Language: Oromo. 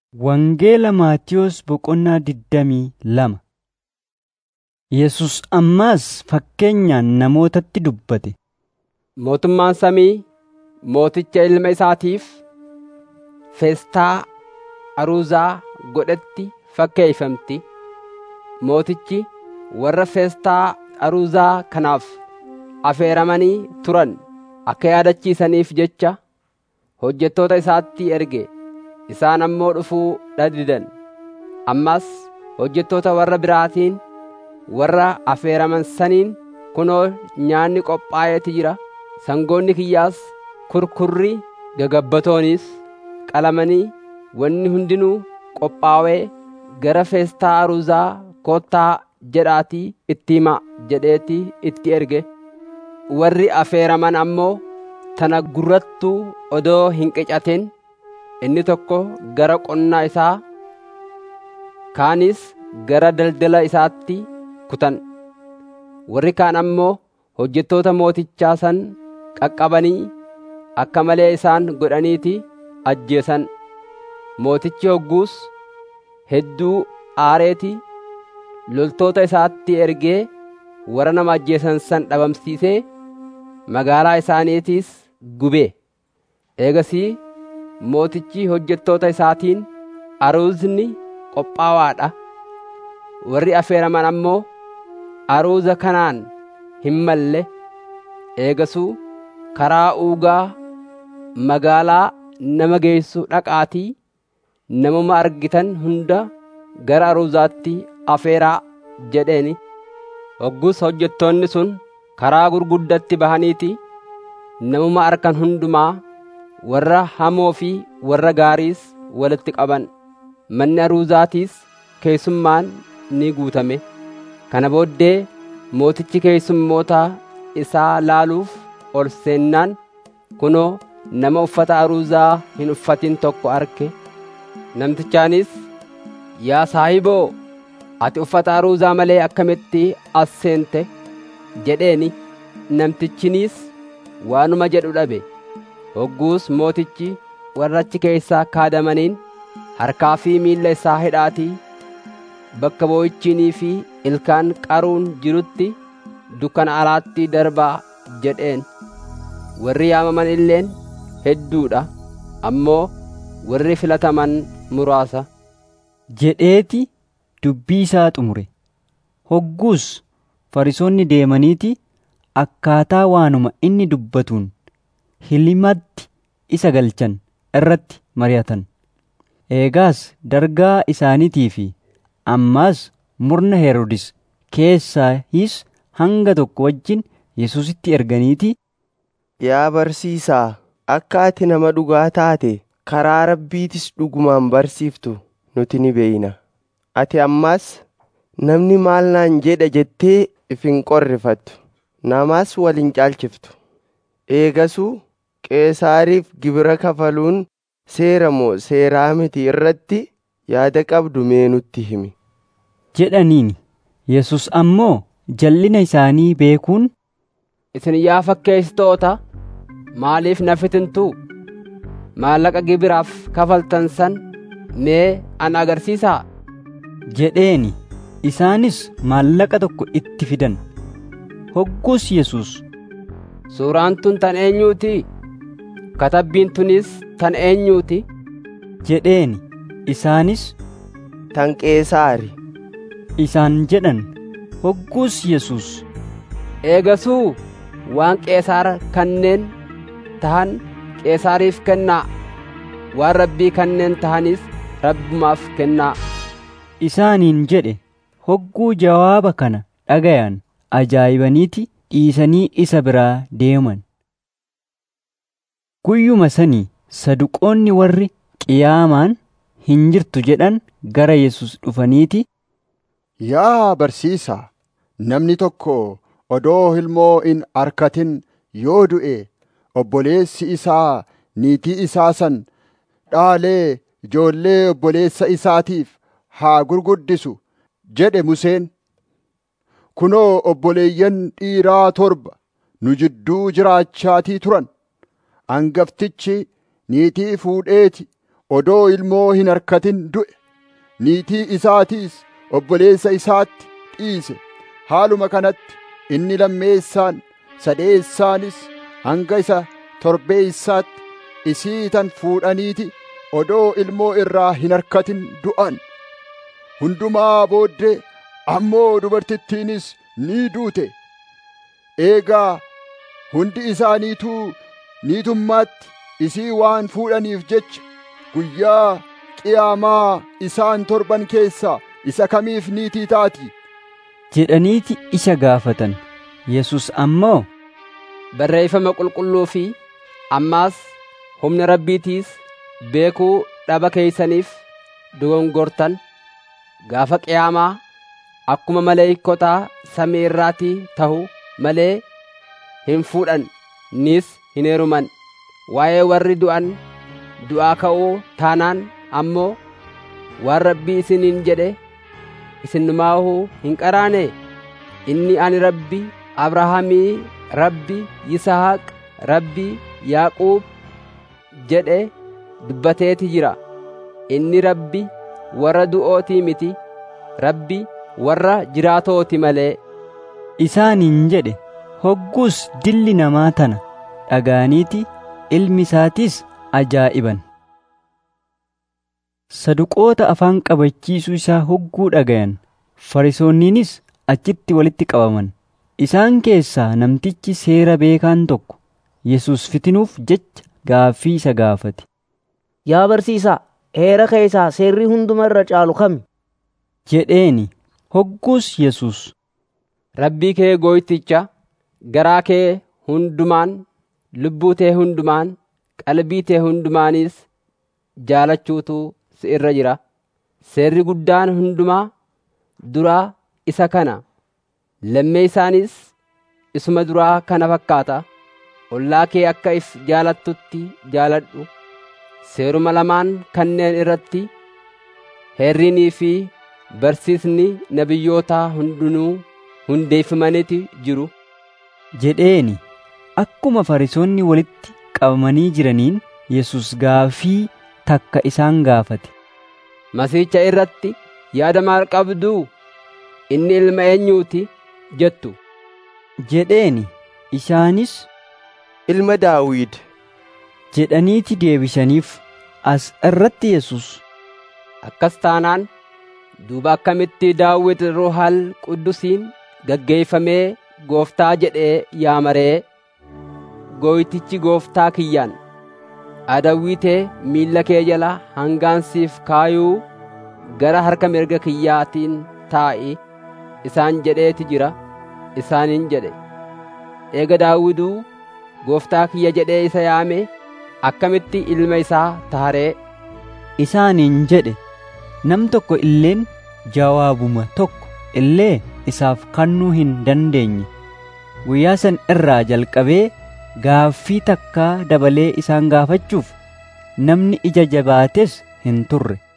Wangeela Maatiyos boqonnaa digdamii lama Yesus ammaas fakkeenyaan namootatti dubbate. Mootummaan samii mooticha ilma isaatiif feestaa aruuzaa godhetti fakkeeffamti. Mootichi warra feestaa aruuzaa kanaaf affeeramanii turan akka yaadachiisaniif jecha hojjettoota isaatti erge. Isaan ammoo dhufuu dhadidan. Ammas hojjettoota warra biraatiin warra affeeraman saniin kunoo nyaanni qophaa'eeti jira. Sangoonni kiyyaas kurkurri gagabbatoonis qalamanii wanni hundinuu qophaa'ee gara feestaa aruuzaa kottaa jedhaatii itti himaa jedheetii itti erge. Warri affeeraman ammoo tana gurrattuu odoo hin qicatin inni tokko gara qonnaa isaa kaanis gara daldala isaatti kutan warri kaan ammoo hojjettoota mootichaa san qaqqabanii akka malee isaan godhaniiti ajjeesan mootichi hogguus hedduu aareeti loltoota isaatti ergee warra nama ajjeesan san dhabamsiisee magaalaa isaaniitiis gubee eegasii mootichi hojjettoota isaatiin aruuzni qophaawaadha warri affeeraman ammoo aruuza kanaan hin malle eegasuu karaa uugaa magaalaa nama geessu dhaqaatii namuma argitan hunda gara aruuzaatti afeeraa jedheeni hoggus hojjettoonni sun karaa gurguddatti bahaniiti namuma arkan hundumaa warra hamoo fi warra gaariis walitti qaban manni aruuzaatiis keessummaan ni guutame kana booddee mootichi keessummoota isaa laaluuf ol seennaan kunoo nama uffata aruuzaa hin uffatin tokko arge namtichaanis yaa saahiboo ati uffata aruuzaa malee akkamitti as seente jedheeni namtichiniis waanuma jedhu dhabe hogguus mootichi warra achi keessaa kaadamaniin harkaa fi miilla isaa hidhaatii bakka boo'ichiinii fi ilkaan qaruun jirutti dukkana alaatti darbaa jedheen warri yaamaman illeen hedduudha ammoo warri filataman muraasa jedheeti dubbii isaa xumure. Hogguus farisoonni deemaniiti akkaataa waanuma inni dubbatuun hilimatti isa galchan irratti mari'atan. Eegaas dargaa isaaniitii fi ammaas murna Heroodis keessaayis hanga tokko wajjin Yesuusitti erganiiti. Yaa barsiisaa, akka ati nama dhugaa taate karaa rabbiitis dhugumaan barsiiftu nuti ni beeyna. Ati ammaas namni maal naan jedha jettee if hin qorrifattu. Namaas wal hin caalchiftu. Eegasuu Qeesaariif gibira kafaluun seera moo seeraa miti irratti yaada qabdu mee nutti himi. jedhaniin Yesus ammoo jallina isaanii beekuun isin yaa fakkeessitoota maaliif na fitintuu maallaqa gibiraaf kafaltan san mee ana agarsiisaa jedheeni isaanis maallaqa tokko itti fidan hoggus Yesus suuraan tun tan eenyuuti katabbiin tunis tan eenyuuti jedheeni isaanis Tan Qeesaari. isaan jedhan hoggus Yesus eegasuu waan qeesaar kanneen tahan qeesaariif kennaa waan rabbii kanneen tahanis rabbumaaf kennaa isaaniin jedhe hogguu jawaaba kana dhagayan ajaa'ibaniiti dhiisanii isa biraa deeman. Guyyuma sanii saduqoonni warri qiyaamaan hin jirtu jedhan gara Yesus dhufaniiti. Yaa barsiisaa, namni tokko odoo ilmoo hin arkatin yoo du'e obboleessi isaa niitii isaa san dhaalee ijoollee obboleessa isaatiif haa gurguddisu jedhe Museen. Kunoo obboleeyyan dhiiraa torba nu jidduu jiraachaatii turan. Hangaftichi niitii fuudheeti odoo ilmoo hin harkatin du'e niitii isaatiis obboleessa isaatti dhiise haaluma kanatti inni lammeessaan sadeessaanis hanga isa torbeessaatti isii tan fuudhaniiti odoo ilmoo irraa hin harkatin du'an hundumaa booddee ammoo dubartittiinis ni duute eegaa hundi isaaniituu niitummaatti isii waan fuudhaniif jecha guyyaa qiyaamaa isaan torban keessaa isa kamiif niitii taati jedhaniiti isa gaafatan yesus ammoo barreeffama qulqulluu fi ammaas humna rabbiitiis beekuu dhaba keeysaniif dogongortan gaafa qiyaamaa akkuma maleeykotaa samii irraatii tahu malee hin fuudhan nis hin heeruman waa'ee warri du'an du'aa ka'uu taanaan ammoo waan rabbii isiniin jedhe isinnumaahuu hin qaraane inni ani rabbi abrahaamii rabbi yisahaaq rabbi yaaquub jedhe dubbateeti jira inni rabbi warra du'ootii miti rabbi warra jiraatooti malee isaaniin jedhe hogguus dilli namaa tana dhagaaniiti ilmi isaatiis ajaa'iban saduqoota afaan qabachiisuu isaa hogguu dhagayan farisoonniinis achitti walitti qabaman isaan keessaa namtichi seera beekaan tokko yesus fitinuuf jecha gaaffii isa gaafate Yaa barsiisaa, heera keessaa seerri hunduma irra caalu kami? jedheeni hogguus yesus rabbii kee gooyticha garaa kee hundumaan lubbuu tee hundumaan qalbii tee hundumaanis jaalachuutu si irra jira seerri guddaan hundumaa duraa isa kana lammee isaanis isuma duraa kana fakkaata ollaa kee akka if jaalattutti jaaladhu seeruma lamaan kanneen irratti heerrinii fi barsiisni nabiyyootaa hundinuu hundeeffamaniiti jiru jedheeni akkuma farisoonni walitti qabamanii jiraniin yesus gaafii takka isaan gaafate masiicha irratti yaada maal qabduu inni ilma eenyuuti jettu jedheeni isaanis ilma daawid jedhaniiti deebisaniif as irratti yesus akkas taanaan duuba akkamitti daawit ruuhal quddusiin gaggeeffamee gooftaa jedhee yaamaree gooytichi gooftaa kiyyaan adawwiitee miilla kee jala hangaansiif kaayuu gara harka mirga kiyyaatiin taa'i isaan jedheeti jira isaaniin jedhe eega daawiduu gooftaa kiyya jedhee isa yaame akkamitti ilma isaa taharee isaaniin jedhe nam tokko illeen jawaabuma tokko illee isaaf kannuu hin dandeenye guyyaa san irraa jalqabee gaaffii takkaa dabalee isaan gaafachuuf namni ija jabaates hin turre